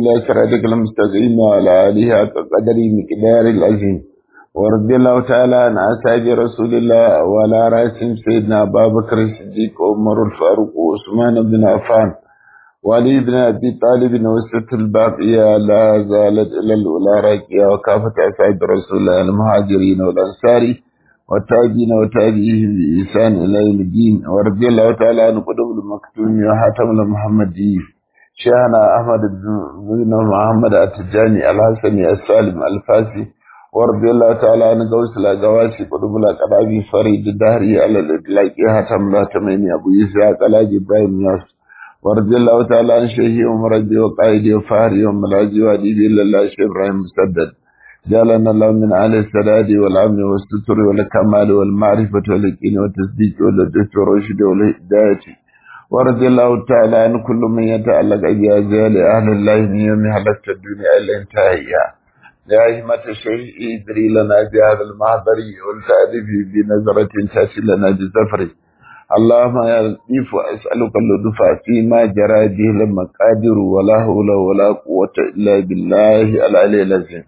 إلى صراطك المستقيم وعلى آله حق قدر مقدار العظيم ورضي الله تعالى عن أصحاب رسول الله وعلى رأسهم سيدنا أبا بكر الصديق وعمر الفاروق وعثمان بن عفان وعلي بن أبي طالب وسط الباقية لا زالت إلى الأولى راكية وكافة أصحاب رسول الله المهاجرين والأنصار والتابعين وتابعيهم بإحسان إلى يوم الدين ورضي الله تعالى عن قدوم المكتوم وحاتم المحمدي شيخنا أحمد بن محمد التجاني الحسني السالم الفاسي ورضي الله تعالى عن غوث الأغواسي قدوم الأقرابي فريد الدهري على الإطلاق حاتم لا تميني أبو يسعى قلاج إبراهيم ياسر ورضي الله تعالى عن شيخي ومرجي وقائدي وفهري وملاجي واديبي إلا الله شيخ إبراهيم مسدد جعلنا الله من أهل السداد والأمن والستر والكمال والمعرفة واليقين والتصديق واللطف والرشد والهداية ورضي الله تعالى عن كل من يتعلق بأجيال أهل الله من يوم حلقت الدنيا إلى انتهائها يا همة الشيخ ادري لنا بهذا المحضر والتأليف بنظرة تأتي لنا بزفره اللهم يا لطيف أسألك اللطف فيما جرى به المقادر ولا حول ولا قوة إلا بالله العلي العظيم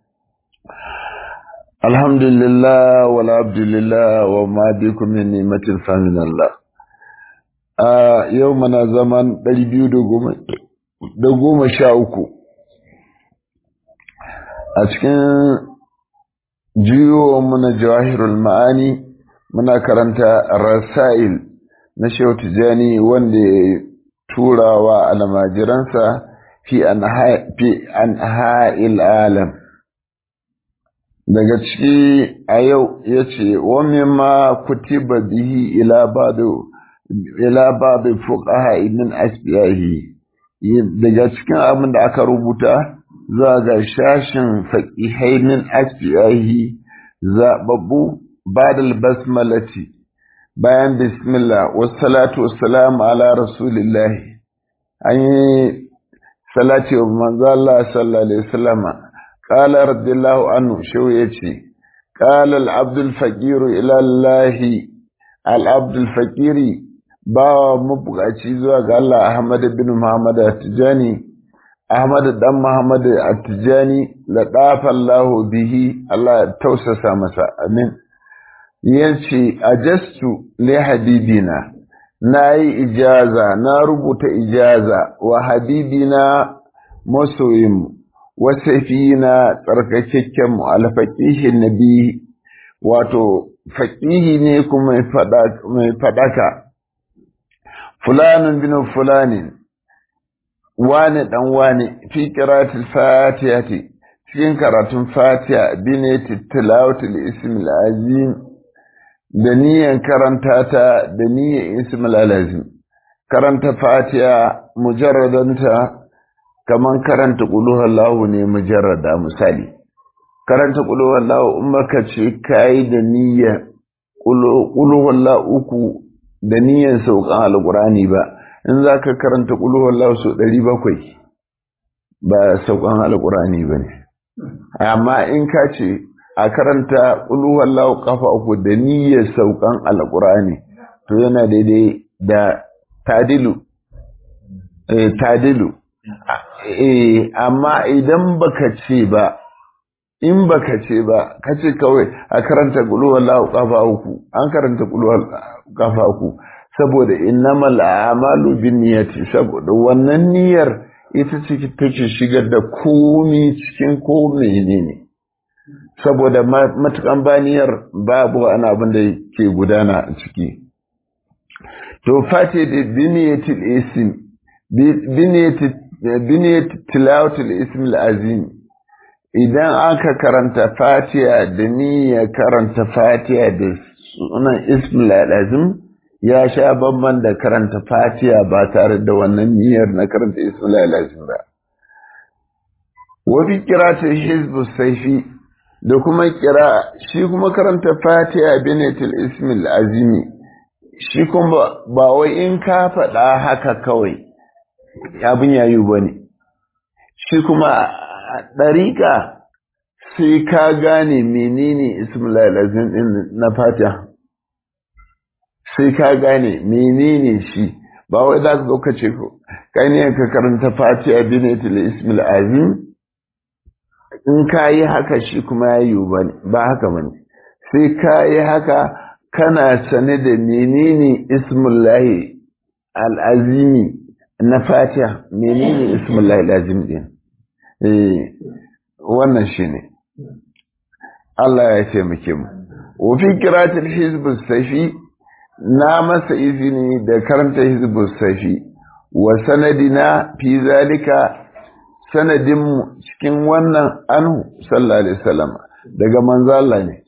الحمد لله والعبد لله وما بكم من نعمة فمن الله يومنا زمان دلبيو دقوم شاوكو أتكن جيو من جواهر المعاني muna karanta rasail na shehu tijani wanda ya tura wa almajiransa fi an ha'il alam daga ciki a yau ya ce wani ma kutiba bihi ila ba'du fuqaha min asbiyahi daga cikin abin da aka rubuta za ga shashin faqihai min asbiyahi zababbu بعد البسملة بيان بسم الله والصلاة والسلام على رسول الله أي صلاة ومن الله صلى الله عليه وسلم قال رضي الله عنه شو يتي قال العبد الفقير إلى الله العبد الفقير با مبغاci zuwa ga Allah Ahmad bin Muhammad At-Tijani Ahmad dan Muhammad At-Tijani la dafa Allah bihi Allah ya tausasa masa amin yace ajastu li habibina na yi ijaza na rubuta ijaza wa habibina masoyinmu wa safina tsarkakakken mu alfaqihin nabi wato faqihi ne kuma mai fadaka fulanun bin fulanin wane dan wane fi qiratil fatihati cikin karatun fatiha binati tilawatul ismil azim da niyan karanta ta da niyan ismul lazim karanta fatiha mujarradanta kaman karanta qul huwallahu ne mujarrada misali karanta qul huwallahu in baka ce kai da niyyar qul huwallahu uku da niyyar saukan alqurani ba in zaka karanta qul huwallahu so 700 ba saukan alqurani bane amma in ka ce a karanta wallahu kafa uku da niyyar saukan alkurani to yana daidai da tadilu eh tadilu eh amma idan baka ce ba in baka ce ba ka ce kawai a karanta wallahu kafa uku an karanta wallahu kafa uku saboda innamal a'malu binniyati saboda wannan niyyar ita ce take shigar da komi cikin komai ne ne saboda matukan baniyar babu wani abin da ke gudana a ciki. To fati da biniyatul isim, biniyatul tilawatul ism azim idan aka karanta fatiha da niyya karanta fatiha da sunan ism azim ya sha bamban da karanta fatiha ba tare da wannan niyyar na karanta ism azim ba. Wafi kiratul hizbu saifi da kuma kira shi kuma karanta fatiha binatul ismil azimi shi kuma ba wai in ka faɗa haka kawai abin yayu ba ne shi kuma ɗariƙa sai ka gane menene ismil azim ɗin na fatiha sai ka gane menene shi ba wai za ka zo ka ce kai ne ka karanta fatiha binatul ismil azim in ka yi haka shi kuma ya yi ba haka bane sai ka yi haka kana sane da menene ismullahi al'azimi na fatiha menene ismullahi al'azim din eh wannan shine Allah ya taimake mu wa fi qiratil hizb safi na masa izini da karanta hizb safi wa sanadina fi zalika sanadin mu cikin wannan anhu sallallahu alaihi wasallam daga manzo Allah ne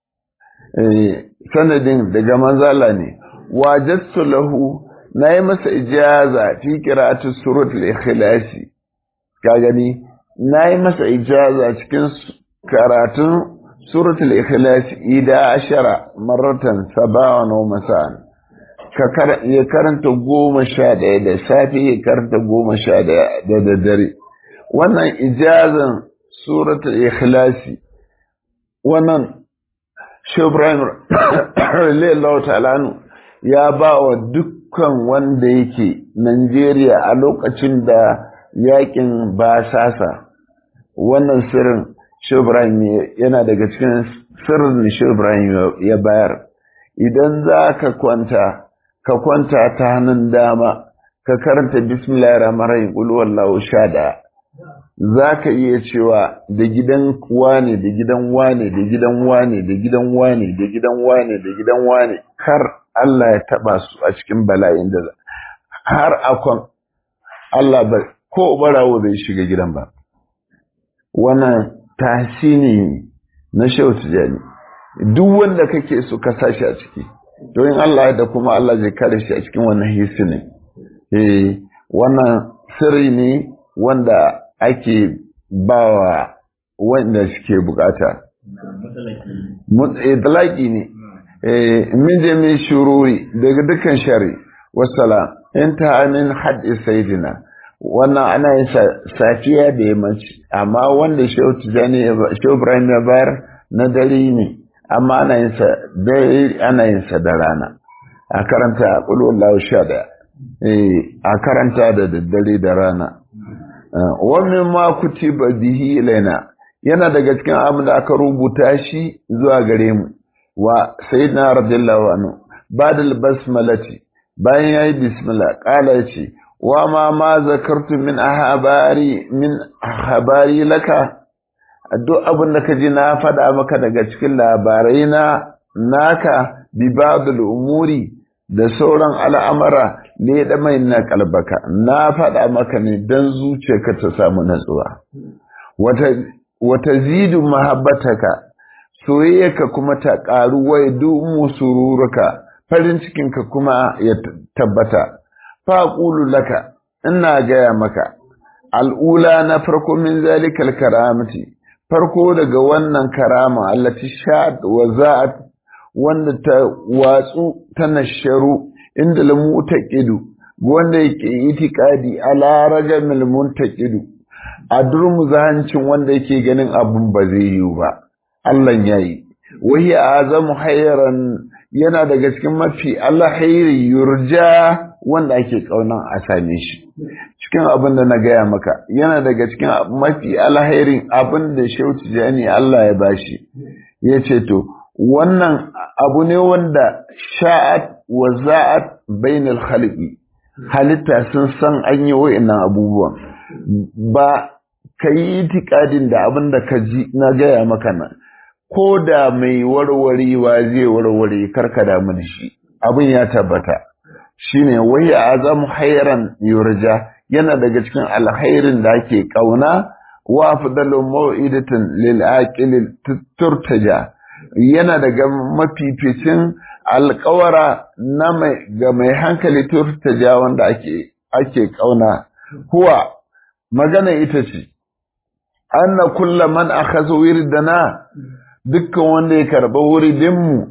eh sanadin daga manzo Allah ne wajadtu lahu nayi masa ijaza fi qira'ati suratul ikhlas ka gani nayi masa ijaza cikin karatun suratul ikhlas ida ashara marratan sabawan wa masa'an ka ya karanta goma sha ɗaya da safe ya karanta goma sha ɗaya da daddare wannan ijazan suratul ikhlasi wannan Ibrahim Ralewa Ta'alanu ya ba wa dukkan wanda yake Najeriya a lokacin da yakin basasa wannan sirrin Ibrahim yana daga cikin sirrin da Ibrahim ya bayar idan za ka kwanta ka kwanta ta hannun dama ka karanta bismillahir rahmanir rahim qul huwallahu shada za ka iya cewa da gidan wane da gidan wane da gidan wane da gidan wane da gidan wane da gidan wane kar Allah ya taba su a cikin bala'in da har akon Allah ba ko barawo bai shiga gidan ba wannan tasini na shautu jani duk wanda kake so ka sashi a ciki to in Allah da kuma Allah zai kare shi a cikin wannan hisinin eh wannan sirri ne wanda ake bawa wanda suke bukata. Mutlaki ne, min je min shururi daga dukkan shari, wasala, in ta amin haɗe saidina, wannan ana yin safiya da yammaci, amma wanda Shehu Ibrahim ya bayar na dare ne, amma ana yin sa dare ana yin sa da rana. A karanta ƙulwallahu sha ɗaya, a karanta da daddare da rana. wannan ma kutiba bihi ilaina yana daga cikin abin da aka rubuta shi zuwa gare mu wa sayyidina radiyallahu anhu badal basmalati bayan yayi bismillah qala yace wa ma ma zakartu min ahbari min habari laka duk abin da kaji na faɗa maka daga cikin labarai na naka bi ba'dul umuri da sauran al'amara ne da mai na kalbaka na faɗa maka ne don zuciyarka ta samu natsuwa wata zidu mahabbataka soyayyarka kuma ta ƙaru wai dumu sururuka farin cikinka kuma ya tabbata faƙulu laka ina gaya maka al'ula na farko min zalikal karamati farko daga wannan karama allati sha'at wa za'at wanda ta watsu ta nasharu inda lamu ta ƙidu wanda yake itikadi ala ragamil muntaqidu a durmuzahancin wanda yake ganin abun ba zai yiwu ba Allah yayi wahi azamu hayran yana daga cikin mafi alhairi yurja wanda ake kaunan a same shi cikin abin da na gaya maka yana daga cikin mafi alhairin abin da shauti jani Allah ya bashi ya ce to wannan abu ne wanda sha'at wa za'at bainal khaliqi halitta sun san an yi wa'annan abubuwan ba ka yi itikadin da abin da ka ji na gaya maka nan ko da mai warwarewa zai warware karka damu da shi abin ya tabbata shine wai azam hairan yurja yana daga cikin alkhairin da ake kauna wa afdalu mau'idatin lil aqil turtaja yana daga mafificin alkawara na mai ga mai hankali turtaja wanda ake ake kauna huwa magana ita ce anna kulla man akhadha wirdana dukkan wanda ya karba wuridinmu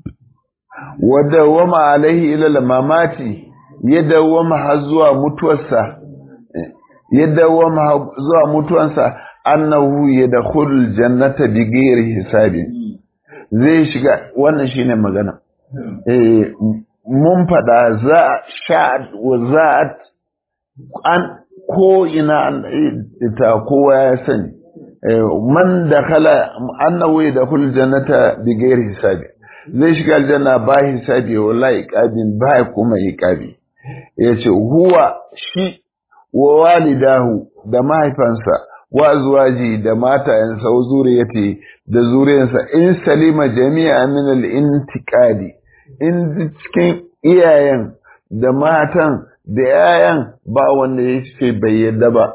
wa dawama alaihi ila mamati ya dawama har zuwa mutuwarsa ya dawama zuwa mutuwarsa annahu yadkhulul jannata bighairi hisabin zai shiga wannan shine magana eh mun fada za sha'at wa za'at an ko ina ita kowa ya sani man da kala annahu da kul jannata bi ghairi hisabi zai shiga aljanna ba hisabi wala iqabin ba kuma iqabi yace huwa shi wa walidahu da mahaifansa wa zuwaji da matayensa wa zuriyati da zuriyansa in salima jami'a min al-intiqadi in cikin iyayen da matan da yayan ba wanda ya ce bai yadda ba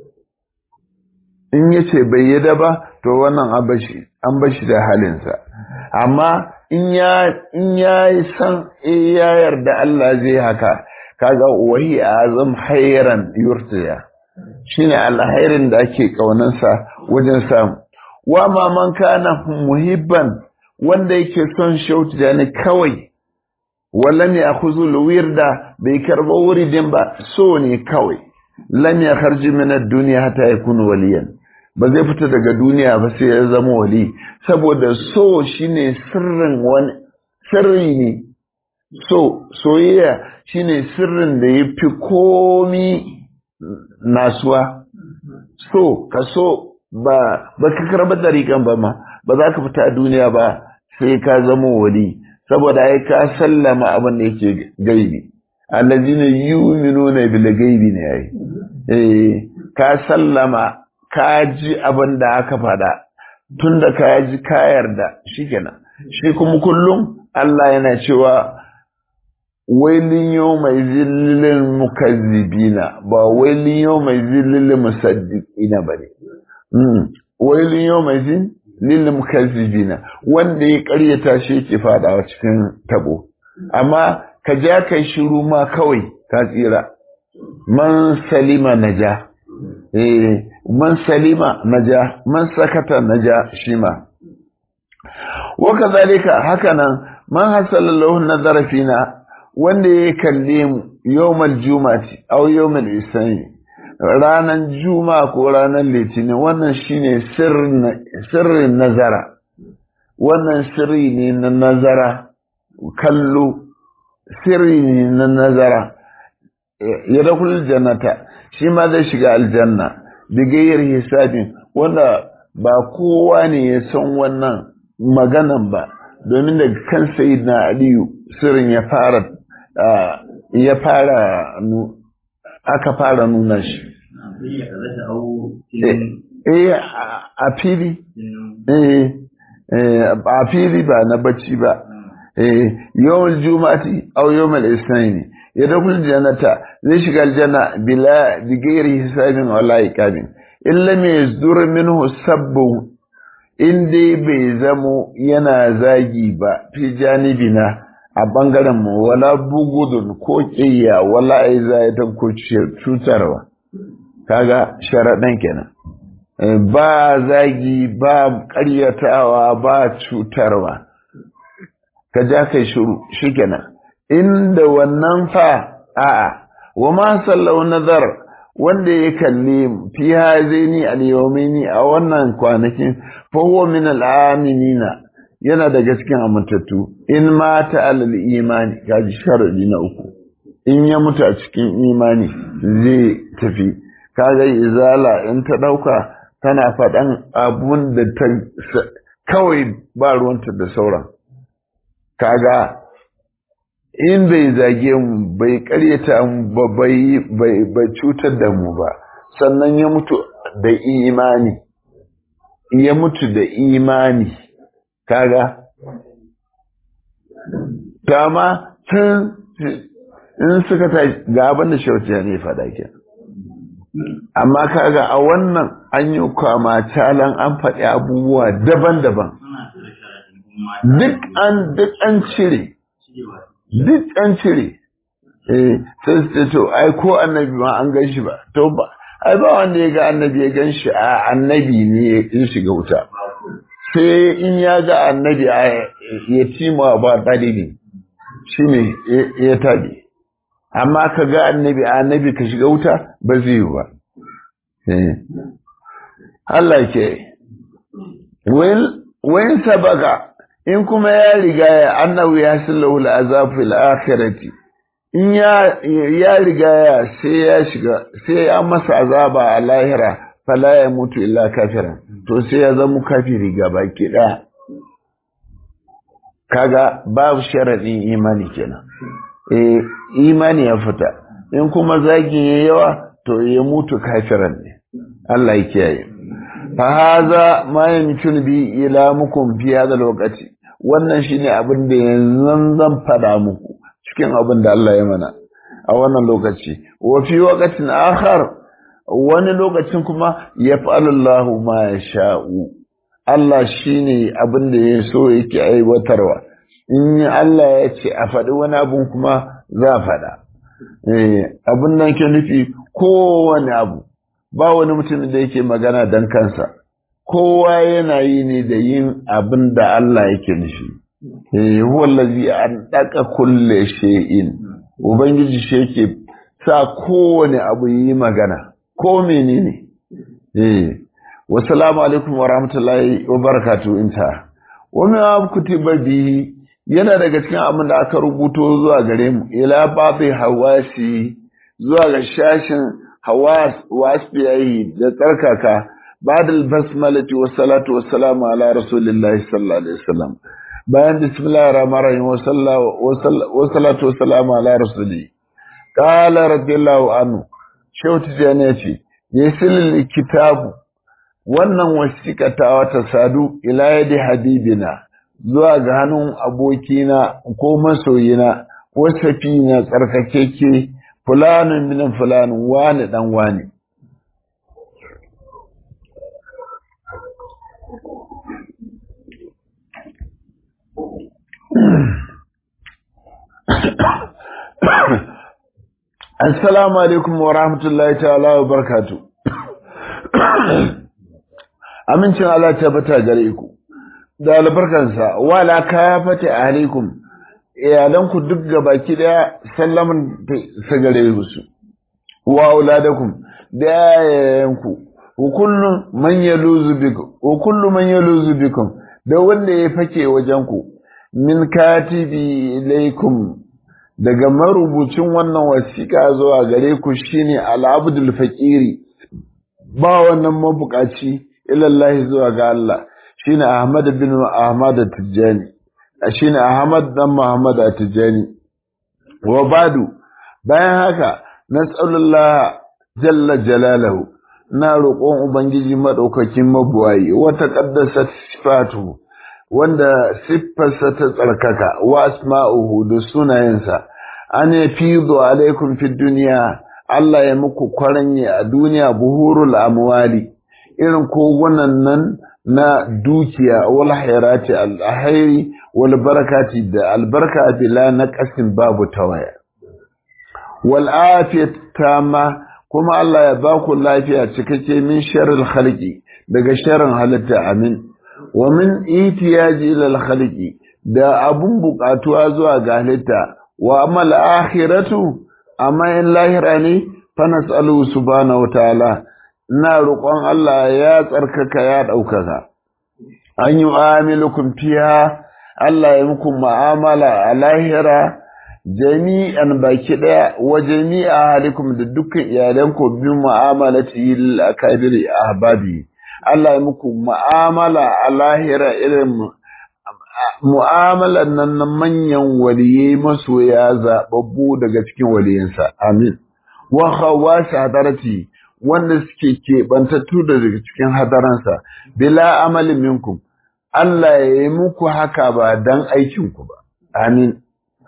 in ya ce bai yadda ba to wannan an bashi da halinsa amma in ya in ya san ya yarda Allah zai haka kaga wahi azam hayran yurtiya shine alhairin da ake kaunansa wajen samu wa ma man kana muhibban wanda yake son shautu da ni kawai wallan ya khuzul wirda bai karba wuridin ba so ne kawai lam ya kharji min ad-dunya hatta yakun waliyan ba zai fita daga duniya ba sai ya zama wali saboda so shine sirrin wani sirri ne so soyayya shine sirrin da yafi komi nasuwa so ka so ba ba ka karba dariƙan ba ma ba za ka fita a duniya ba sai ka zama wali saboda ai ka sallama abin da yake gaibi allazina yu'minuna bil gaibi ne ai eh ka sallama ka ji abin da aka faɗa tunda ka ji ka yarda shikenan shi kuma kullum Allah yana cewa wailin yau mai zillilin mukazzibina ba wailin yau mai zillilin musaddiqina bane wailin yau mai zillilin mukazzibina wanda ya karyata shi yake fadawa cikin tabo amma ka ja kai shiru ma kawai ka tsira man salima naja eh man salima naja man sakata naja shima wa kazalika hakanan man hasala lahu nadara fina wanda ya kalle mu yawmal jumati aw yawmal isani ranan juma ko ranan litinin wannan shine sirrin sirrin nazara wannan sirri ne na nazara kallo sirri ne na nazara ya dakul jannata shi ma zai shiga aljanna bigayyar hisabin wanda ba kowa ne ya san wannan maganan ba domin daga kan sayyidina aliyu sirrin ya fara ya fara aka fara nuna shi eh a fili eh a fili ba na bacci ba eh yawan juma'ati aw yawmal isnaini yadkhul jannata zai shiga aljanna bila bighairi hisabin wala iqabin illa ma yazdur minhu sabbu in dai bai zamo yana zagi ba fi janibina a ɓangaren mu wala bugudun ko ƙiyya wala aizayatan ko cutarwa kaga sharaɗan kenan ba zagi ba ƙaryatawa ba cutarwa ka ja kai shiru shikenan inda wannan fa a'a wa ma sallau nazar wanda ya kalli fi hazaini al-yawmaini a wannan kwanakin fa huwa min al-aminina yana daga cikin amintattu in mata alal imani kaji sharadi na uku in ya mutu a cikin imani zai tafi kaga izala in ta dauka tana faɗan abun da ta kawai ba ruwanta da sauran kaga in bai zage mu bai karyata mu ba bai bai cutar da mu ba sannan ya mutu da imani ya mutu da imani kaga dama tun in suka ta ga abin da shauciya ne faɗa ke amma kaga a wannan an yi kwama calan an faɗi abubuwa daban-daban duk an duk an cire duk an cire eh sai su to ai ko annabi ma an gan shi ba to ba ai ba wanda ya ga annabi ya gan shi a annabi ne ya shiga wuta sai in ya ga annabi ya cima ba ɗalibi shi ne ya tabi amma ka ga annabi annabi ka shiga wuta ba zai yi ba Allah ke wayin sabaka in kuma ya riga ya annabi ya sallahu al'azab fil akhirati in ya ya riga ya sai ya shiga sai ya masa azaba a lahira fala ya mutu illa kafiran to sai ya zama kafiri gaba ki daya kaga babu sharadin imani kenan eh imani ya fita in kuma zagin ya yawa to ya mutu kafiran ne Allah ya kiyaye fa haza ma yamkinu bi ila mukum fi hada lokaci wannan shine abin da yanzu zan fada muku cikin abin da Allah ya mana a wannan lokaci wa fi waqtin akhar wani lokacin kuma yaf'alu Allahu ma yasha'u Allah shine abin da ya so yake aiwatarwa in Allah ya ce a faɗi wani abun kuma za a faɗa abin nan ke nufi kowane abu ba wani mutum da yake magana don kansa kowa yana yi ne da yin abin da Allah yake nufi wallazi an daka kulle shay'in ubangiji shi yake sa kowane abu yi magana ko menene eh wassalamu alaikum wa rahmatullahi wa barakatuh inta wa min kutiba bihi yana daga cikin abin da aka rubuto zuwa gare mu ila babi hawasi zuwa ga shashin hawas wasfiyayi da tsarkaka بعد البسملة والصلاة والسلام على رسول الله صلى الله عليه وسلم bayan bismillahir rahmanir rahim wasallatu wassalamu ala rasuli qala radiyallahu anhu shehu tijani yace yasil kitabu wannan wasiƙa ta wata sadu ila yadi habibina zuwa ga hannun abokina ko masoyina wasafi na tsarkakeke fulanin min fulanin wani dan wani Assalamu alaikum wa rahmatullahi ta'ala wa barkatu. Amincin Allah ta bata gare ku, da albarkansa, wala ka fata alaikum, iyalanku duk gabaki daya sallaman sa gare su, wa auladakum da yayayenku, wa kullum man yaluzu bikum, wa kullum man yaluzu bikum, da wanda ya fake wajenku, min katibi ilaikum daga marubucin wannan wasiƙa zuwa gare ku shine al-abdul faqiri ba wannan mabukaci ilallahi zuwa ga Allah shine Ahmad bin Ahmad Tijani shine Ahmad dan Muhammad Tijani wa badu bayan haka nas'alullah jalla jalaluhu na roƙon ubangiji madaukakin mabuwayi wa taqaddasat sifatuhu wanda siffarsa ta tsarkaka wa asma'uhu da sunayensa an yafidu alaikum fi duniya Allah ya muku kwaranye a duniya buhurul amwali irin kogunan nan na dukiya wal hayrati al hayri wal barakati da albarka bila naqasin babu tawaya wal afiyat tama kuma Allah ya ba ku lafiya cikakke min sharril khalqi daga sharrin halitta amin wa min itiyaji ila khaliqi da abun bukatuwa zuwa ga halitta wa amal akhiratu amma in lahira ne fa nasalu subhanahu wataala ina roƙon Allah ya tsarkaka ya ɗaukaka an yi amilukum fiha Allah ya muku mu'amala a lahira jami'an baki ɗaya wa jami'a halikum da dukkan iyalanku bi mu'amalati lil akabiri ahbabi Allah ya muku mu'amala a lahira irin mu'amalan nan na manyan waliyai masoya zaɓaɓɓu daga cikin waliyansa. Amin. Wa hawa hadarati wanda suke keɓantattu daga cikin hadaransa, bila amalin minkum. Allah ya yi muku haka ba don aikinku ba. Amin.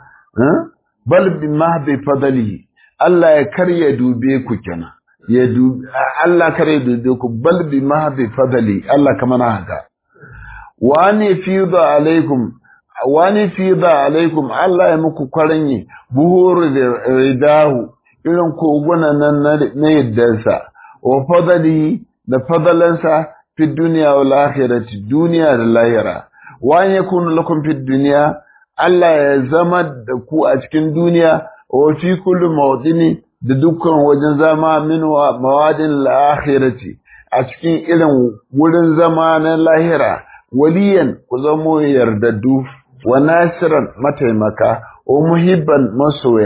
Bal bi ma bi fadali Allah ya karya dube ku kenan. Ya dube Allah kar ya dube ku bal bi ma bi fadali Allah kamar haka. wani fida alaikum wani fida alaikum Allah ya muku kwaranye buhuru da ridahu irin kogunan nan na yaddansa wa fadali da fadalansa fi duniya wal akhirati duniya da lahira wa yakunu lakum fi duniya Allah ya zama da ku a cikin duniya wa fi kulli mawdini da dukkan wajen zama min mawadin al akhirati a cikin irin wurin zama na lahira waliyan ku zamo yardaddu wa nasiran mataimaka wa muhibban masoya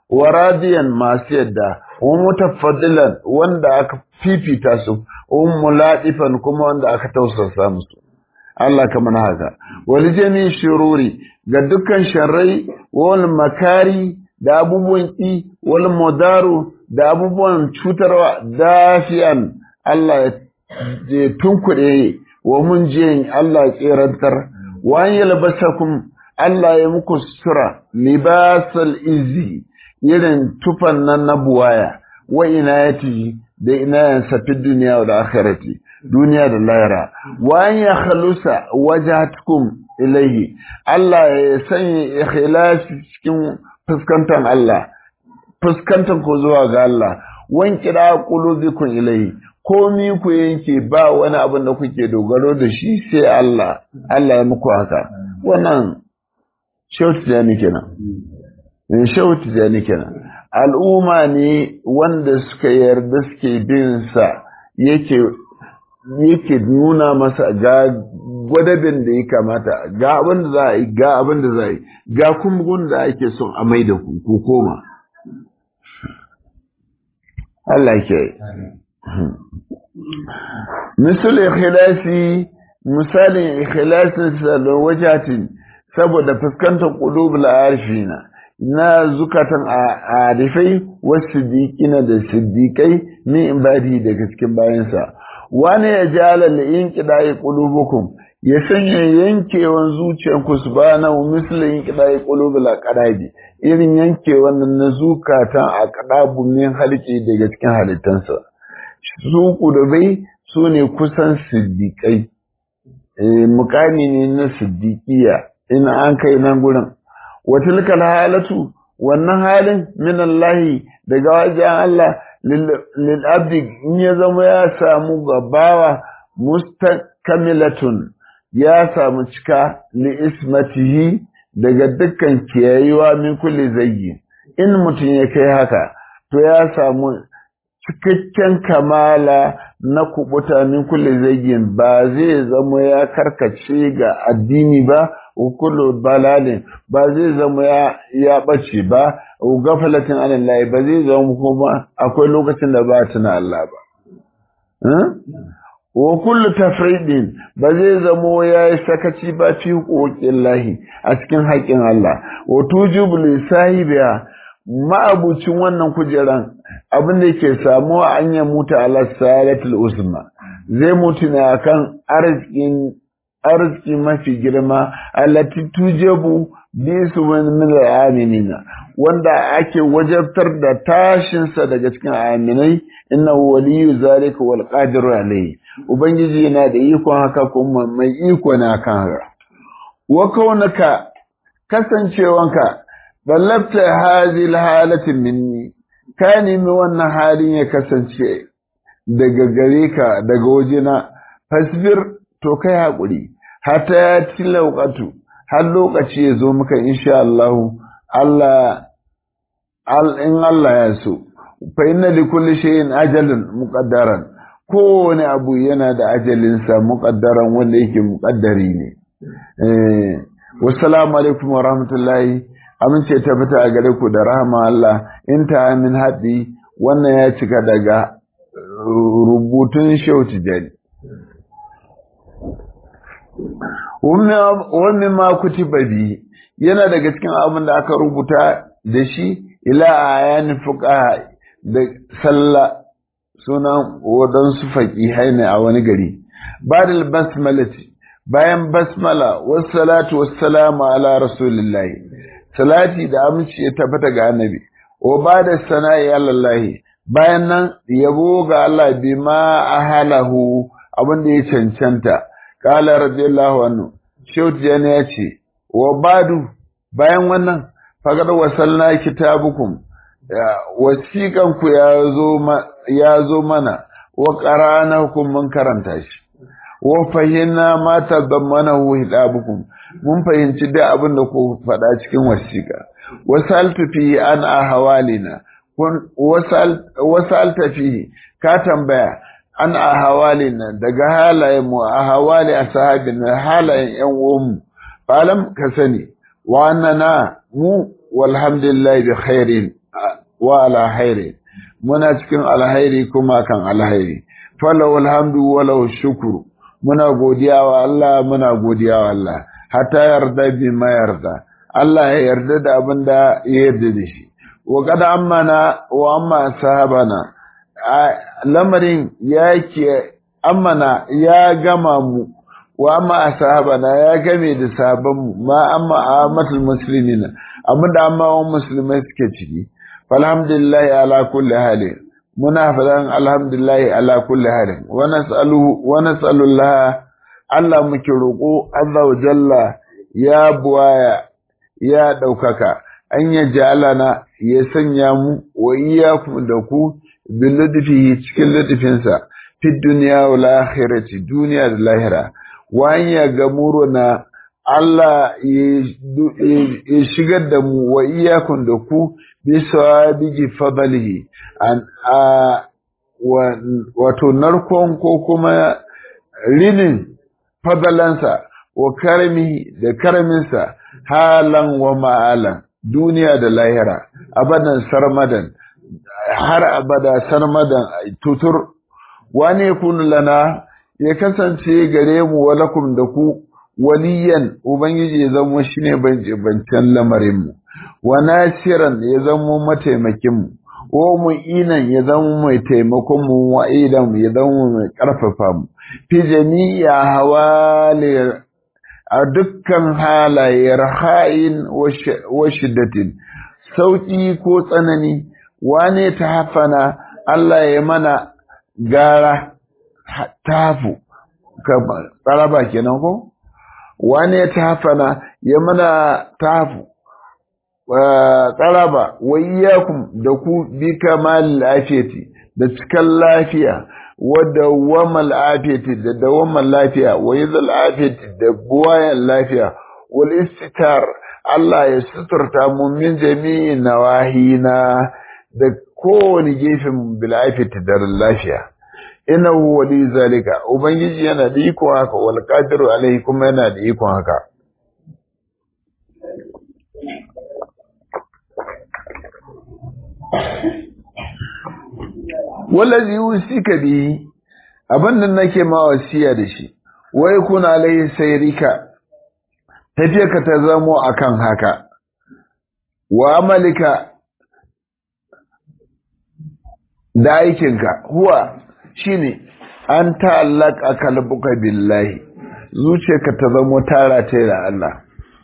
wa radiyan masu yadda wa mutafaddilan wanda aka fifita su wa muladifan kuma wanda aka tausasa musu Allah kamar haka wal jami shururi ga dukkan sharrai wal makari da abubuwan ki wal mudaru da abubuwan cutarwa dafiyan Allah ya tunkuɗe wa mun je Allah ya tserantar wa yalbasakum Allah ya muku sutura libasal izi irin tufan nan na buwaya wa inayati da inayansa fi duniya da akhirati duniya da lahira wa an ya khalusa wajhatkum ilayhi Allah ya sanya ikhlasi cikin fuskantar Allah fuskantar ku zuwa ga Allah wan kira qulubikum ilayhi komi ku yanke ba wani abin da kuke dogaro da shi sai Allah Allah ya muku haka wannan shautu da ni kenan shautu da ni kenan al'umma ne wanda suka yarda suke bin sa yake yake nuna masa ga gwadabin da ya kamata ga abin da za a yi ga abin da za a yi ga kuma gun da ake son a mai da ku ko koma Allah ke misal ikhlasi misalin ikhlasin sa da wajatin saboda fuskantar qulubul arifina na zukatan arifai wasu siddiqina da siddiqai min ibadi daga cikin bayansa wani ya jala la inqidai qulubukum ya sanya yankewan zuciyanku subhanahu misal inqidai qulubul aqrabi irin yankewan na zukatan aqrabu min halki daga cikin halittansa su kudubai su ne kusan siddiƙai mukami ne na siddiƙiya in an kai nan gurin watilkal halatu wannan halin min Allah daga wajen Allah lil abdi in ya zama ya samu gabawa mustakamilatun ya samu cika li ismatihi daga dukkan kiyayewa min kulli zayyi in mutum ya kai haka to ya samu cikakken kamala na kubuta min kulle zagin ba zai zama ya karkace ga addini ba kullu balalin ba zai zama ya ya bace ba gafalatin alallahi ba zai zama kuma akwai lokacin da ba tuna Allah ba wa kullu tafridin ba zai zama ya yi sakaci ba fi hukukin lahi a cikin haƙƙin Allah wa tujibu li sahibiya ma'abucin wannan kujeran abin da ke samuwa an ya mutu ala salatul usma zai mutu ne akan arzikin arziki mafi girma allati tujabu bi su min al-aminina wanda ake wajabtar da tashinsa daga cikin aminai inna waliyu zalika wal qadiru alayhi ubangiji yana da ikon haka kuma mai iko na kan haka wa kaunaka kasancewanka ballabta hadhihi halati minni ka nemi wannan halin ya kasance daga gare ka daga wajena fasbir to kai haƙuri hata ya tilauƙatu har lokaci ya zo maka insha Allah Allah in Allah ya so fa inna li kulli shay'in ajalun muqaddaran kowane abu yana da ajalinsa muqaddaran wanda yake muqaddari ne eh wassalamu alaikum wa rahmatullahi amince ta fita a gare ku da rahama Allah in ta min haɗi wannan ya cika daga rubutun shauti jani wani ma kutiba bi yana daga cikin abin da aka rubuta da shi ila a yanin fuka da sallah sunan waɗansu faƙihai ne a wani gari badal basmalati bayan basmala wasu salatu wasu salamu ala rasulillahi salati da aminci ya tabbata ga annabi wa ba da sana'i alallahi bayan nan yabo ga Allah bi ma ahalahu abin da ya cancanta kala radiyallahu anhu shehu tijani ya ce wa badu bayan wannan fagar wasalna kitabukum wasiƙan ku ya zo mana wa qara'ana hukum mun karanta shi wa fahimna ma tadammanahu hidabukum mun fahimci da abin da ku faɗa cikin wasiƙa wasaltu fi an ahwalina wasalta fi ka tambaya an ahwalina daga halayen mu ahwali ashabina halayen yan uwanmu falam ka sani wa annana mu walhamdulillah bi khairin wa ala hairi muna cikin alhairi kuma kan alhairi falau alhamdu walau shukuru muna godiya wa Allah muna godiya wa Allah hatta yarda bi ma yarda Allah ya yarda da abin da ya yarda da shi wa kada amana wa amma sahabana lamarin ya ke amana ya gama mu wa amma sahabana ya game da sahabban mu ma amma amatul muslimina abin da amma wa musulmai suke ciki falhamdulillahi ala kulli halin muna faɗan alhamdulillahi ala kulli halin wa nas'aluhu wa nas'alullah Allah muke roƙo azza wa jalla ya buwaya ya ɗaukaka an ya jalana ya sanya mu wa iyyakum da ku bil ludfihi cikin ludfinsa fi dunya wal akhirati duniya da lahira wa an ya gamuruna Allah ya shigar da mu wa iyakun da ku bisa bigi fadalihi wato narkon ko kuma rinin fadalansa wa karami da karaminsa halan wa ma'alan duniya da lahira abadan sarmadan har abada sarmadan tutur wane kun lana ya kasance gare mu walakum da ku waliyan ubangiji ya zama shine bancen lamarinmu wa nasiran ya zama mataimakinmu wa mu'inan ya zama mai taimakon mu wa idan ya zama mai karfafa mu fi jami'a hawali a dukkan halaye raha'in wa shiddatin sauki ko tsanani wane ta hafana Allah ya mana gara tafu tsaraba kenan ko wane ta hafana ya mana tafu tsaraba wa iyakum da ku bi kamal lafiyati da cikan lafiya wa dawwamal afiyati da dawwamal lafiya wa yadhal afiyati da buwayan lafiya wal istitar Allah ya suturta mu min jami'i nawahina da kowane gefen bil afiyati da lafiya innahu wali zalika ubangiji yana da iko haka wal qadiru alaihi kuma yana da iko haka wallazi yusika bi abin nan nake ma wasiya da shi wai kuna alaihi sayrika tafiyarka ta zamo akan haka wa amalika da aikinka huwa shine an ta'allaka kalbuka billahi zuciyarka ta zamo tara ta da Allah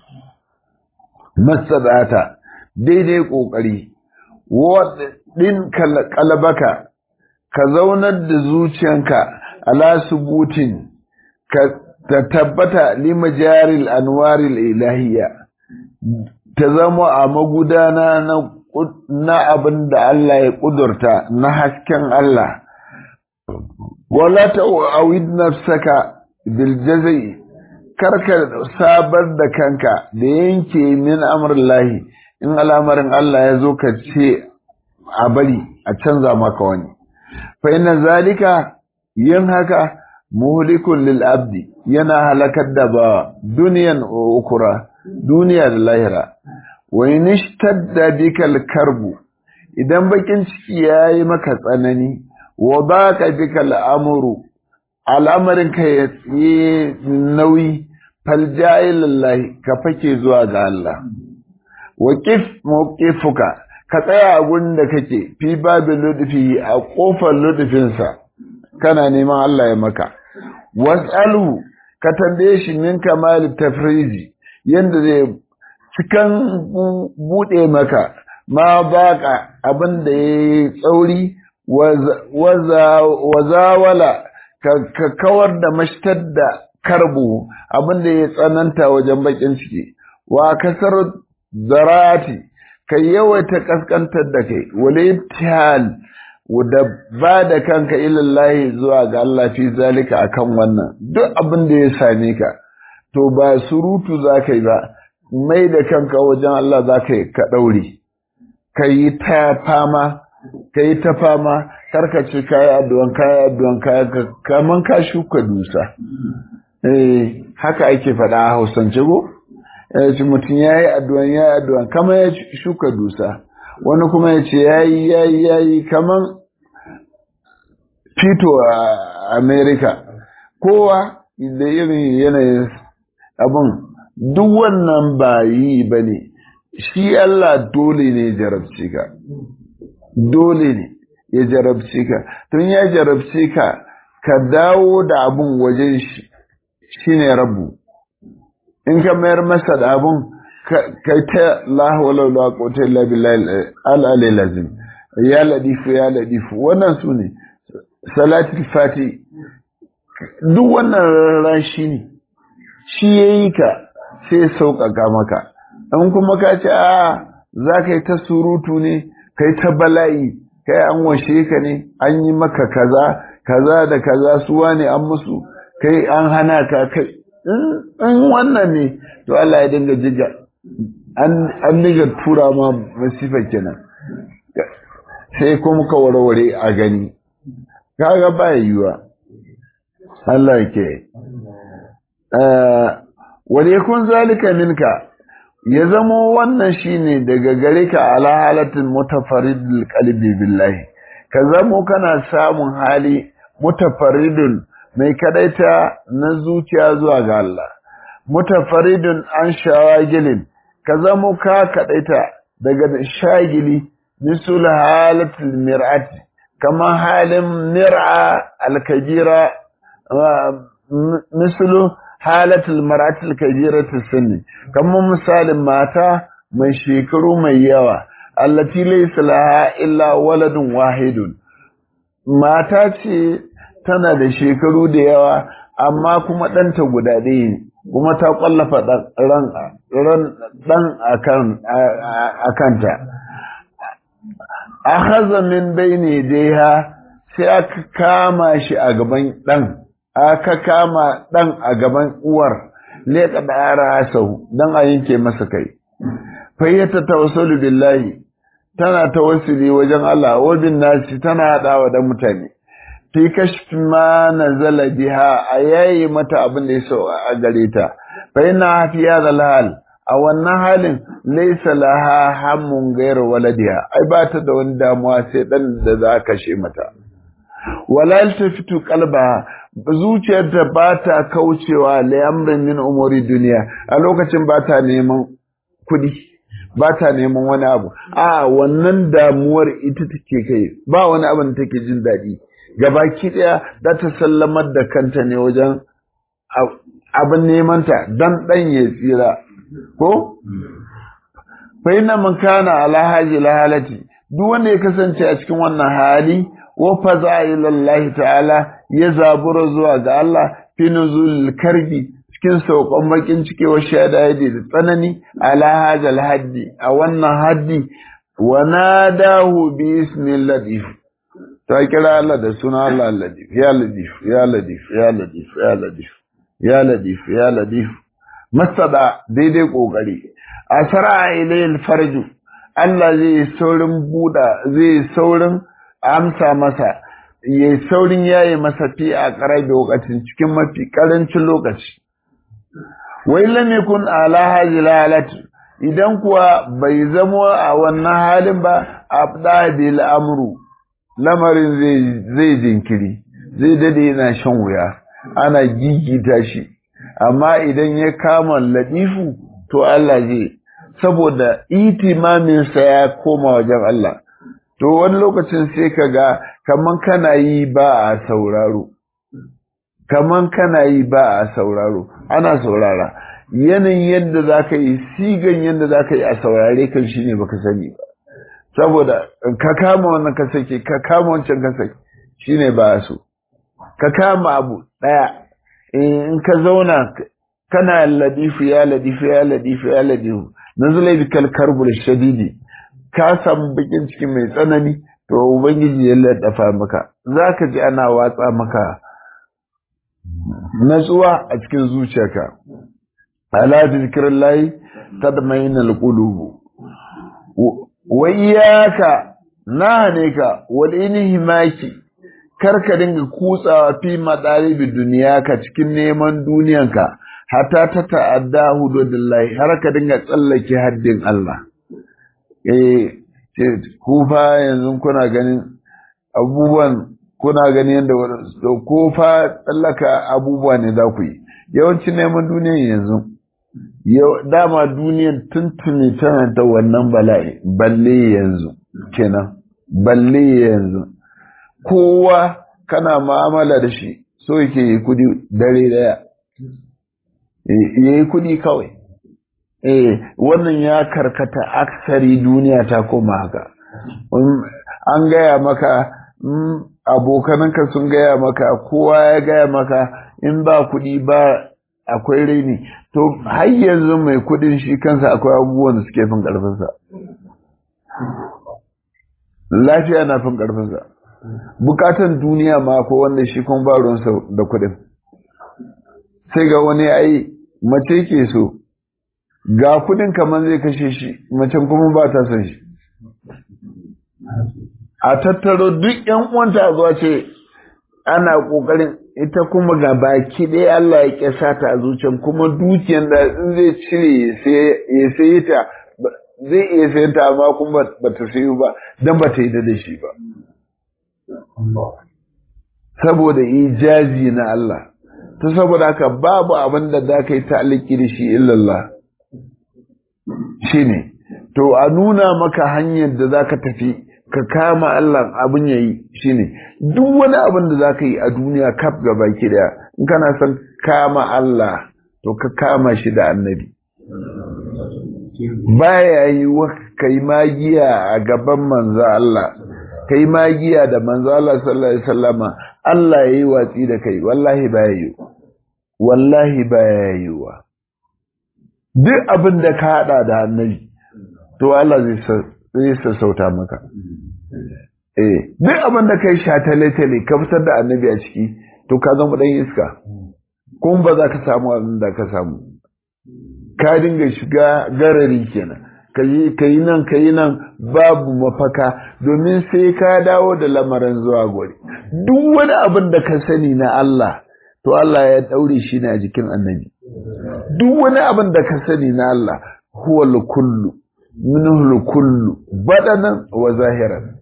masadata daidai kokari din kalbaka ka zaunar da zuciyanka ala subutin ka ta tabbata limajaril anwaril ilahiyya ta zama a magudana na na abin da Allah ya kudurta na hasken Allah wala ta'awid nafsaka bil jazai karka sabar da kanka da yanke min amrillahi in al'amarin Allah ya zo ka ce a bari a canza maka wani fa inna zalika yin haka muhlikun lil abdi yana halakar da ba duniyan ukura duniya da lahira wa in ishtadda bikal karbu idan bakin ciki yayi maka tsanani wa baka bikal amru al'amarin ka yi nauyi falja'i lillahi ka fake zuwa ga Allah wa qif mawqifuka ka tsaya a gurin da kake fi babin ludufi a kofar ludufinsa kana neman Allah ya maka wasalu ka tambaye shi min kamal tafriji yanda zai cikan bude maka ma baka abin da yayi tsauri wazawala ka kawar da mashtar da karbu abin da ya tsananta wajen bakin ciki wa kasar zarati ka yawaita kaskantar da kai wale tihal da ba da kanka ilallahi zuwa ga Allah fi zalika akan wannan duk abin da ya same ka to ba surutu za ka yi ba mai da kanka wajen Allah za ka yi ka ɗaure ka yi ta fama ka yi ta fama karkace kayi addu'an kayi addu'an kayi kaman ka shuka dusa eh haka ake faɗa a hausance go eh mutum yayi addu'an yayi addu'an kama ya shuka dusa wani kuma ya ce yayi yayi yayi kaman fito a America kowa da irin yanayin abin duk wannan ba yi ba ne shi Allah dole ne jarabce ka dole ne ya jarabce ka tun ya jarabce ka ka dawo da abin wajen shi shine rabu in ka mayar masa da abin kai ta la hawla wala quwwata illa billahi al lazim ya ladifu ya ladifu wannan su ne salatul fati duk wannan rashi ne shi yayi ka sai ya sauƙaƙa maka in kuma ka ce a za ka yi ta surutu ne kai ta bala'i kai an washe ka ne an yi maka kaza kaza da kaza suwa ne an musu kai an hana ka kai in wannan ne to Allah ya dinga jiga an dinga tura ma masifa kenan sai kuma ka warware a gani kaga ba yiwa Allah ke wani yakun zalika minka ya zamo wannan shine daga gare ka ala halatin mutafaridul qalbi billahi ka zamo kana samun hali mutafaridun mai kadaita na zuciya zuwa ga Allah mutafaridun an shawagilin ka zamo ka kadaita daga shagili misul halatul mir'ati kama halin mir'a alkajira mislu halatul mar'atul kabiratus sunni kamar misalin mata mai shekaru mai yawa allati laysa laha illa waladun wahidun mata ce tana da shekaru da yawa amma kuma ɗanta guda ɗaya ne kuma ta ƙwallafa ɗan a kanta a haza min bayne dai sai aka kama shi a gaban ɗan aka kama ɗan a gaban uwar leƙa da yara sau don a yanke masa kai fayyata tawassalu billahi tana tawassuli wajen Allah wa bin nasi tana haɗawa da mutane fi kashfi ma nazala biha a yayi mata abin da ya so a gare ta fa ina fi hadha hal a wannan halin laysa laha hammun ghayr waladiha ai ba ta da wani damuwa sai dan da za ka kashe mata wala tafitu qalba zuciyarta ba ta kaucewa layamrin min umuri duniya a lokacin ba ta neman kudi ba ta neman wani abu a wannan damuwar ita take kai ba wani abin da take jin daɗi gabaki ɗaya za ta sallamar da kanta ne wajen abin nemanta don ɗan ya tsira ko? fa na man kana ala haji lahalati duk wanda ya kasance a cikin wannan hali wa faza ilallahi ta'ala ya zabura zuwa ga Allah fi nuzul karbi cikin sauƙon bakin ciki wa shahada da tsanani ala hajal haddi a wannan haddi wa nadahu bi ismin latif ta kira Allah da suna Allah latif ya latif ya latif ya latif ya latif ya latif ya latif masada daidai kokari asara ilayil farju Allah zai saurin buda zai saurin amsa masa ya saurin yaye masa fi a ƙarar lokacin cikin mafi ƙarancin lokaci wai lam yakun ala hadhihi halatu idan kuwa bai zamo a wannan halin ba abda bil amru lamarin zai zai jinkiri zai dade yana shan wuya ana gigita shi amma idan ya kama ladifu to Allah zai saboda itimamin sa ya koma wajen Allah to wani lokacin sai ka ga kaman kana yi ba a sauraro kaman kana yi ba a sauraro ana saurara yanayin yadda za ka yi sigan yadda za ka yi a saurare kan shi ne baka sani ba saboda ka kama wannan ka sake ka kama wancan ka sake shi ne ba so ka kama abu ɗaya in ka zauna kana ladifu ya ladifu ya ladifu ya ladifu nazulai bikal karbul shadidi ka samu bakin ciki mai tsanani to ubangiji ya laddafa maka zaka ji ana watsa maka natsuwa a cikin zuciyarka ala zikrillahi tadmainul qulub wa iyyaka nahane ka wal inhimaki karka dinga kutsawa fi madalibi duniya ka cikin neman duniyanka hatta ta ta'adda hududillahi har ka dinga tsallake haddin Allah eh ku fa yanzu kuna ganin abubuwan kuna gani yadda waɗansu to ko fa tsallaka abubuwa ne za ku yi yawanci neman duniyan yanzu dama duniyan tuntuni tana da wannan bala'i balle yanzu kenan balle yanzu kowa kana ma'amala da shi so yake yi kudi dare daya ya yi kudi kawai eh wannan ya karkata aksari duniya ta koma haka an gaya maka abokananka sun gaya maka kowa ya gaya maka in ba kuɗi ba akwai raini to har yanzu mai kuɗin shi kansa akwai abubuwan da suke fin ƙarfinsa lafiya na fin ƙarfinsa bukatan duniya ma ko wanda shi kun ba ruwansa da kuɗin sai ga wani ai mace ke so ga kuɗin kamar zai kashe shi macen kuma ba ta son shi a tattaro duk ‘yan uwanta a zuwa ce ana ƙoƙarin ita kuma ga baki ɗaya Allah ya ƙyasa ta a zuciyar kuma dukiyar da in zai cire ya sayi ta zai iya sayan ta amma kuma ba ta sayi ba don ba ta yi da shi ba. Saboda ijazi na Allah, ta saboda haka babu abin da za ka yi ta'aliki da shi illallah. Shi ne, to a nuna maka hanyar da za ka tafi ka kama Allah abin yayi shine duk wani abin da zaka yi a duniya kaf gaba ki daya in kana son kama Allah to ka kama shi da annabi baya yi wa kai magiya a gaban manzo Allah kai magiya da manzo Allah sallallahu alaihi wasallama Allah yayi watsi da kai wallahi baya yi wallahi baya yi wa duk abin da ka hada da annabi to Allah zai zai sassauta maka. Eh, duk abin da kai sha tale-tale ka fitar da annabi a ciki, to ka zama ɗan iska, kuma ba za ka samu abin da ka samu. Ka dinga shiga garari kenan, ka yi nan ka yi nan babu mafaka, domin sai ka dawo da lamarin zuwa gori. Duk wani abin da ka sani na Allah, to Allah ya ɗaure shi ne a jikin annabi. Duk wani abin da ka sani na Allah, huwa kullu. minhul kullu badanan wa zahiran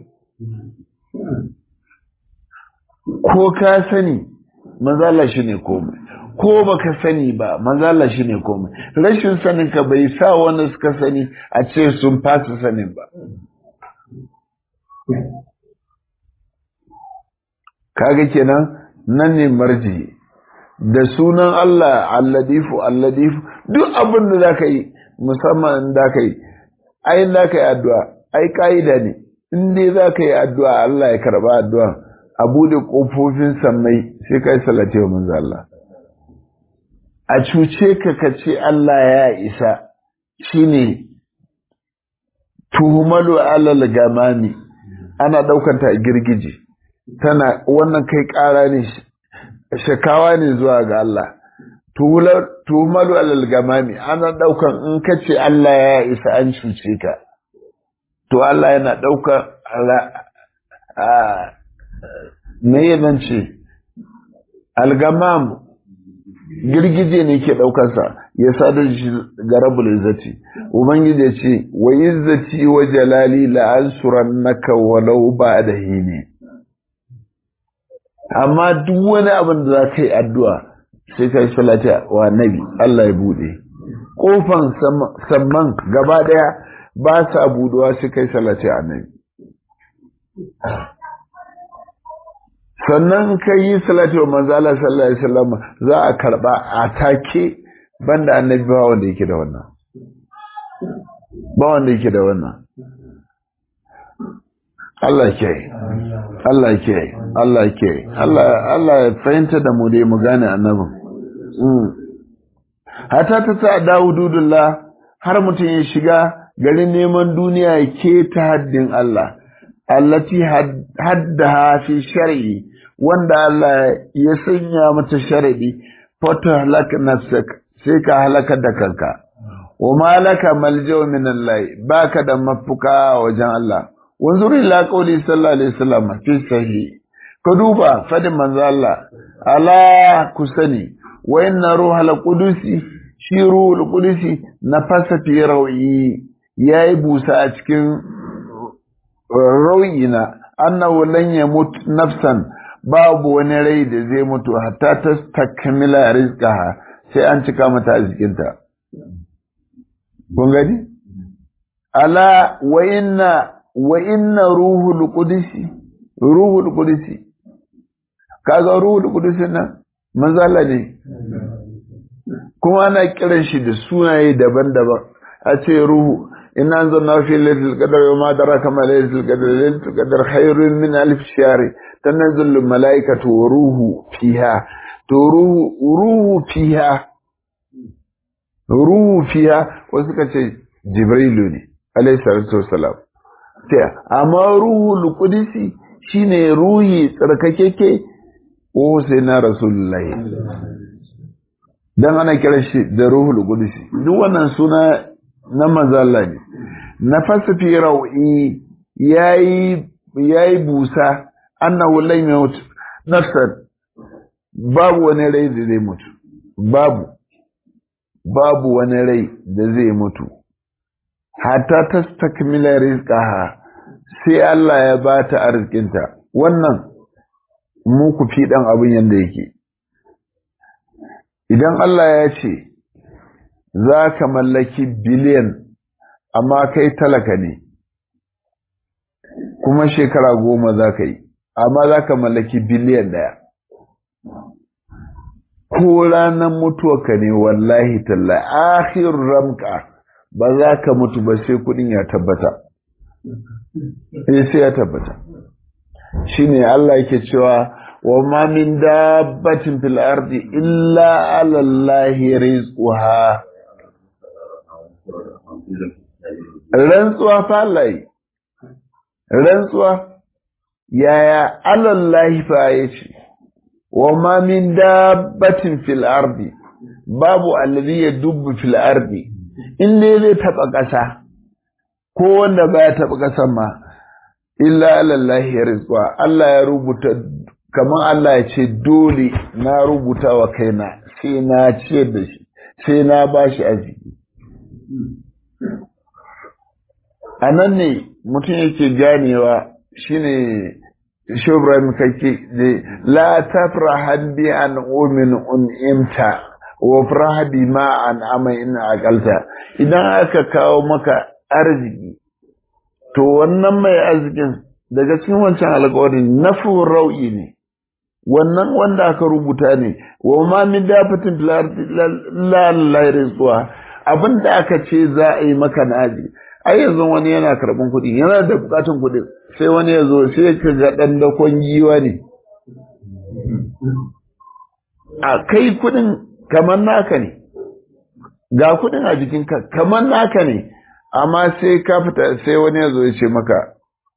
ko ka sani manzala shi ne komai ko baka sani ba manzala shi ne komai rashin sanin ka bai sa wanda suka sani a ce sun fasa sanin ba kaga kenan nan ne marji da sunan Allah alladifu alladifu duk abin da za ka yi musamman da ka yi ai da ka yi addu'a ai ka'ida ne in dai za ka yi addu'a Allah ya karba addu'a a bude ƙofofin sammai sai ka yi salate wa manzo Allah a cuce ka ka ce Allah ya isa shine tuhumalu alal gamami ana ɗaukanta a girgije tana wannan kai ƙara ne shakawa ne zuwa ga Allah tuhumalu alal gamami ana ɗaukan in ka ce Allah ya isa an cuce ka to Allah yana ɗaukan me yanan ce algamam girgije ne ke ɗaukansa ya sadar shi ga rabul izzati ubangiji ya ce wa izzati wa jalali la ansurannaka walau ba'da hini amma duk wani abin da za ka yi addu'a sai ka yi salati wa nabi Allah ya bude kofan samman gaba daya ba sa buduwa sai kai salati a nabi sannan ka yi salati wa manzo Allah sallallahu alaihi wasallam za a karba a take banda annabi ba wanda yake da wannan ba wanda yake da wannan Allah ke Allah ke Allah ke Allah Allah ya fahimta da mu dai mu gane annabin hata ta sa Dawudullah har mutum ya shiga garin neman duniya ya ke ta haddin Allah allati haddaha fi shar'i wanda Allah ya sanya mata sharadi fata halaka nafsak sai ka halaka da kanka wa malaka maljau min Allah baka da mafuka wajen Allah wanzur ila qawli sallallahu alaihi wasallam fi sahih ka duba fadin manzo Allah ala kusani wa inna ruhal qudusi shi ruhul qudusi nafasa fi rawi yayi busa a cikin rau'ina annahu lan yamut nafsan babu wani rai da zai mutu hatta ta takmila rizqaha sai an cika mata arzikinta kun gani ala wa inna wa inna ruhul qudsi ruhul qudsi kaga ruhul qudsi nan manzala ne kuma ana kiran shi da sunaye daban-daban a ce ruhu inna anzalna fi lailatul qadr wa ma daraka ma lailatul qadr lailatul qadr khairun min alf shahr tanazzalu malaikatu wa ruhu fiha to ruhu ruhu fiha ruhu fiha wasu ka ce jibrilu ne alayhi salatu wassalam sai amma ruhul qudsi shine ruhi tsarkakeke ko sai na rasulullahi dan ana kiran shi da ruhul qudsi duk wannan suna na mazalla ne na fasafi rau'i yayi yayi busa annahu lan yamut nafsan babu wani rai da zai mutu babu babu wani rai da zai mutu hatta tastakmila rizqaha sai Allah ya bata arzikinta wannan mu ku fi dan abin yanda yake idan Allah ya ce za ka mallaki biliyan amma kai talaka ne kuma shekara goma za ka yi amma za ka mallaki biliyan daya ko ranar mutuwarka ne wallahi talla akhir ramka ba za ka mutu ba sai kudin ya tabbata sai ya tabbata shine Allah yake cewa wa ma min dabbatin fil ardi illa ala allahi rizquha rantsuwa fa Allah rantsuwa yaya ala allahi fa yace wa ma min dabbatin fil ardi babu alladhi yadubbu fil ardi in ne zai taba kasa ko wanda baya taba kasan ma illa ala allahi rizqa Allah ya rubuta kamar Allah ya ce dole na rubuta wa kaina sai na ce da shi sai na ba shi arziki a nan ne mutum yake ganewa shine shubran kake da la tafrahan bi an umin un'imta wa farha bi ma an ama in aqalta idan aka kawo maka arziki to wannan mai arzikin daga cikin wancan alƙawarin nafu rau'i ne wannan wanda aka rubuta ne wa ma min dafatin la la rizqa abinda aka ce za a yi maka naji ai yanzu wani yana karban kuɗi yana da bukatun kuɗi sai wani ya zo sai ka ga dan dakon giwa ne a kai kuɗin kamar naka ne ga kuɗin a jikinka kamar naka ne amma sai ka fita sai wani ya zo ya ce maka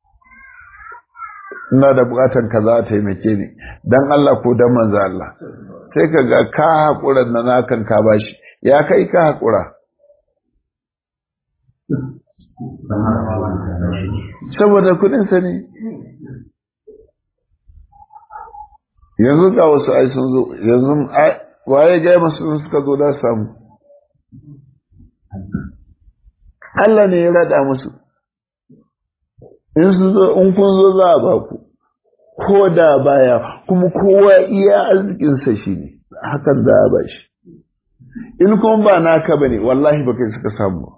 ina da bukatan ka za a taimake ni dan Allah ko dan manzo Allah sai ka ga ka haƙura na nakan ka bashi ya kai ka haƙura saboda kudin sa ne yanzu ga wasu ai sun zo yanzu waye ga masu suka zo da samu Allah ne ya rada musu in su zo in kun zo za a ba ku ko da baya kuma kowa iya arzikinsa shi ne hakan za a ba shi in kuma ba naka ba ne wallahi ba kai suka samu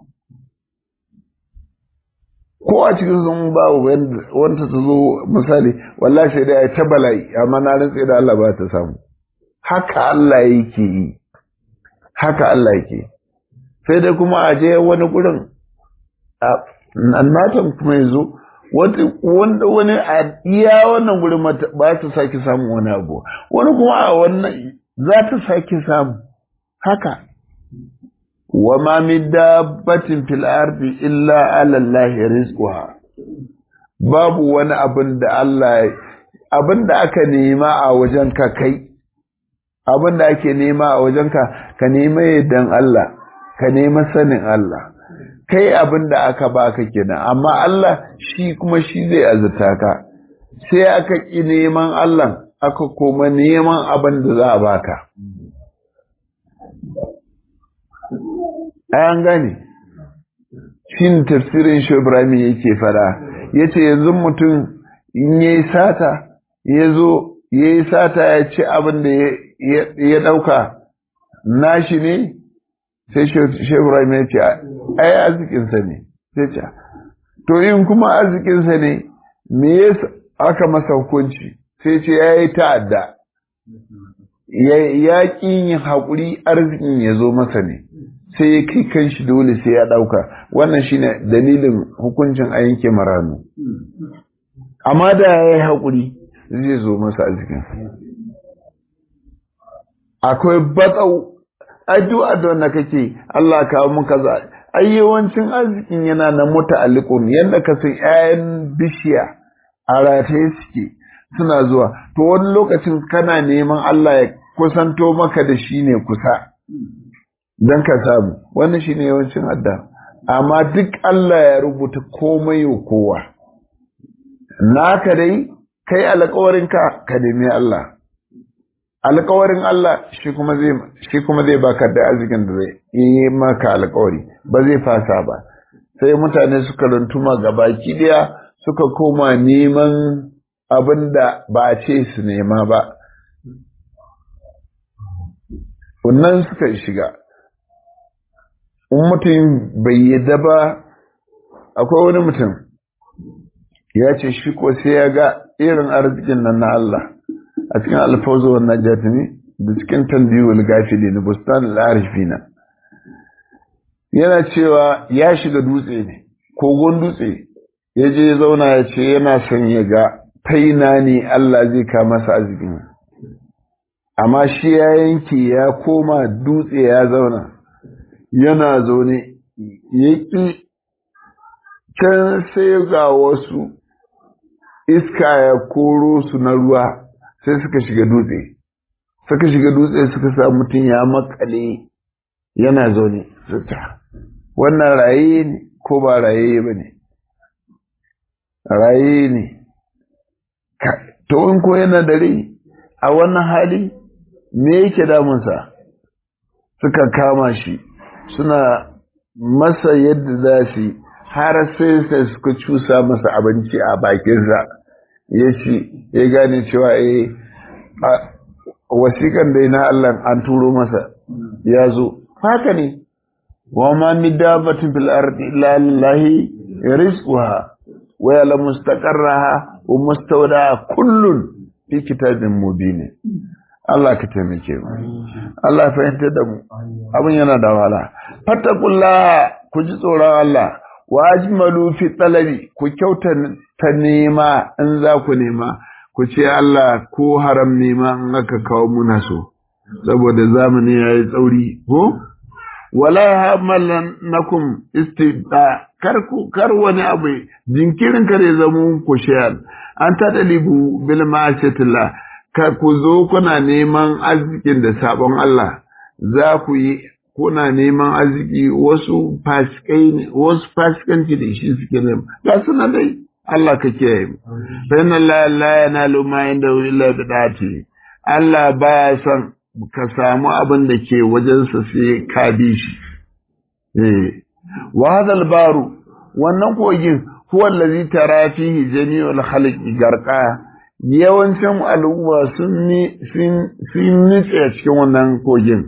ko a cikin sun ba wanda ta zo misali wallahi sai dai ta bala'i amma na rantse da Allah ba ta samu haka Allah yake yi haka Allah yake sai dai kuma a je wani gurin annatan kuma ya zo wanda wani a iya wannan gurin ba ta sake samun wani abu wani kuma a wannan za ta sake samu haka wa ma min dabbatin fil ardi illa ala Allah rizquha babu wani abin da Allah abin da aka nema a wajen ka kai abin da ake nema a wajen ka ka nema yaddan Allah ka nema sanin Allah kai abin da aka baka kenan amma Allah shi kuma shi zai azurta ka sai aka ƙi neman Allah aka koma neman abin da za a baka an gane shin tafsirin shi Ibrahim yake fara ya ce yanzu mutum in ya yi sata ya zo ya yi sata ya ci abin da ya ɗauka nashi ne sai shebura ya ce ai arzikinsa ne sai ce to in kuma arzikinsa ne me ya aka masa hukunci sai ce ya yi ta'adda ya ƙi yin haƙuri arzikin ya zo masa ne sai ya kai kan shi dole sai ya ɗauka wannan shine dalilin hukuncin a yanke maranu amma da ya yi haƙuri zai zo masa arzikin akwai batsau addu'a da wanda kake Allah kawo mun kaza ai yawancin arzikin yana na muta'alliqun yanda ka san 'ya'yan bishiya a rataye suke suna zuwa to wani lokacin kana neman Allah ya kusanto maka da shi ne kusa don ka samu wannan shi ne yawancin adda amma duk Allah ya rubuta komai wa kowa naka dai kai alƙawarinka ka nemi Allah alƙawarin Allah shi kuma zai shi kuma zai baka da arzikin da zai yi maka alƙawari ba zai fasa ba sai mutane suka runtuma gabaki daya suka koma neman abin da ba a ce su nema ba wannan suka shiga in mutum bai yadda ba akwai wani mutum ya ce shi ko sai ya ga irin arzikin nan na Allah a cikin alfawzo wannan jatini da cikin tambiyul gafili na bustan al'arifina yana cewa ya shiga dutse ne kogon dutse ya je zauna ya ce yana son ya ga taina ne Allah zai ka masa arzikin amma shi ya yanke ya koma dutse ya zauna yana zaune ya ƙi can sai ga wasu iska ya koro su na ruwa sai suka shiga dutse suka shiga dutse suka sa mutum ya makale yana zaune suta wannan raye ne ko ba raye ba ne raye ne to in ko yana da rai a wannan hali me yake damunsa suka kama shi suna masa yadda za su har sai sai suka cusa masa abinci a bakinsa ya ci ya gane cewa eh wasiƙan dai na Allah an turo masa ya zo haka ne wa ma min dabbatin fil ardi illa lillahi rizquha wa ya'lamu mustaqarraha wa mustawdaha kullun fi kitabin mubin Allah ka taimake mu Allah fahimta da mu abin yana da wahala fattaqullaha ku ji tsoron Allah wa ajmalu fi talabi ku kyauta ta nema in za ku nema ku ce Allah ko haram nema in aka kawo muna so saboda zamani yayi tsauri ko wala hamalan nakum istibda kar ku kar wani abu jinkirin kare zamu ku shayar an ta dalibu bil ma'asiyatillah ka ku zo kuna neman arzikin da sabon Allah za ku yi kuna neman arziki wasu fasikai ne wasu fasikanci da shi suke nema ga suna dai Allah ka kiyaye mu fa inna la la yanalu ma inda illa bidati Allah baya son ka samu abin da ke wajensa sai ka bi shi eh wa hadal baru wannan kogin huwa allazi tara fihi jami'ul khalqi garqa yawancin al'umma sun sun nitse a cikin wannan kogin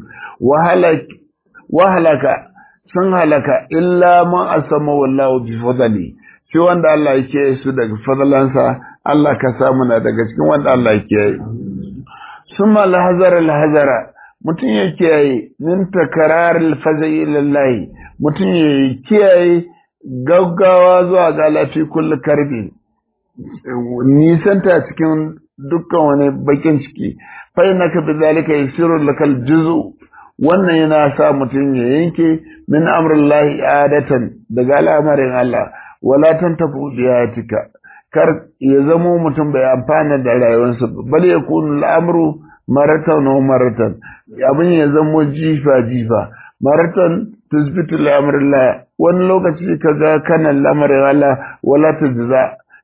wahalaka sun halaka illa man asama wallahu bi fadli shi wanda Allah yake su daga fadlansa Allah ka samu na daga cikin wanda Allah yake yi summa lahazara lahazara mutum ya kiyaye min takarar alfazai lillahi mutum ya kiyaye gaggawa zuwa ga lafi kullu karbi nisanta cikin dukkan wani bakin ciki fa innaka bidhalika yasiru lakal juzu wannan yana sa mutum ya yanke min amrillahi adatan daga al'amarin Allah wala tantafu biyatika kar ya zamo mutum bai amfana da rayuwarsa bal yakunu al'amru maratan wa maratan abin ya zamo jifa jifa maratan tusbitu al'amrillah wani lokaci kaga kana al'amarin Allah wala tujza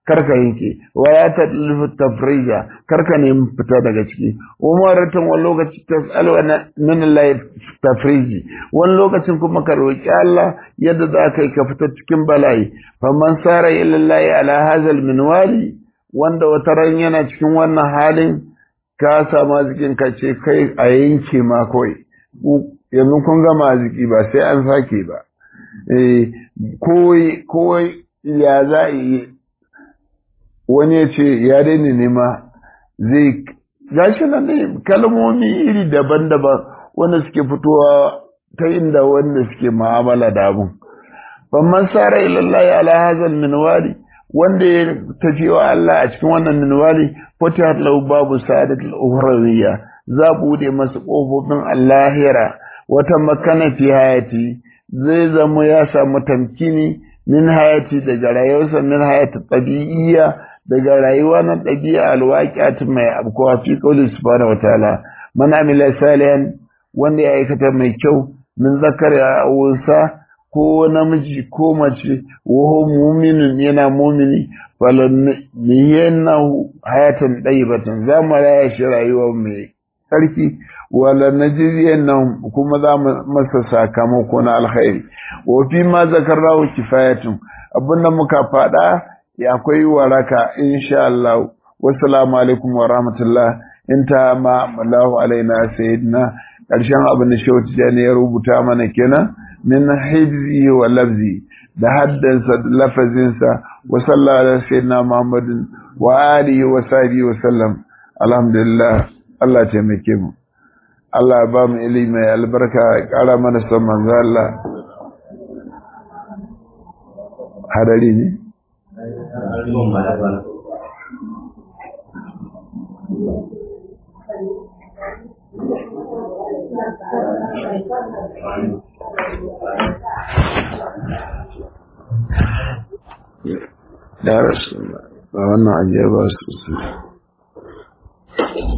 karka yanke wala ta tafrija karka nemi fita daga ciki umaratun wani lokaci tas'alwa min Allah tafriji wani lokacin kuma ka roki Allah yadda za ka yi ka fita cikin bala'i faman sara ila Allah ala hazal minwali wanda wata ran yana cikin wannan halin ka samu zikin ka ce kai a yanke ma kawai yanzu kun gama ziki ba sai an sake ba eh kowai ya za a yi wani ya ce ya daina nema zai gashi nan ne kalmomi iri daban-daban wanda suke fitowa ta inda wanda suke ma'amala da abun ban sara ilallahi ala hazal minwali wanda ya tafi wa Allah a cikin wannan minwali fatihat lahu babu sa'adat al-ukhrawiyya za bude masa kofofin Allahira wata makana fi hayati zai zama ya samu tamkini min hayati daga rayuwarsa min hayati tabi'iyya daga rayuwa na ɗabi'a alwaƙiyat mai abkuwa fi qawli subhanahu wataala man amila salihan wanda ya aikata mai kyau min zakar ya awusa ko namiji ko mace wa mu'minun yana mu'mini falan niyannahu hayatan dayyibatan za mu raya shi rayuwa mai sarki wala najriyannahu kuma za mu masa sakamako na alkhairi wa fi ma zakarnahu kifayatun abinda muka faɗa akwai waraka insha Allah wassalamu alaikum wa rahmatullah inta ma Allahu alaina sayyidina karshen abin da Shehu Tijani ya rubuta mana kenan min hibzi wa lafzi da haddansa da lafazinsa wa sallallahu ala sayyidina Muhammadin wa alihi wa sahbihi wa sallam alhamdulillah Allah ya taimake mu Allah ba mu ilimi mai albarka ya kara mana son manzo Allah hadari ne Ya rasu ba wannan ajiyar ba su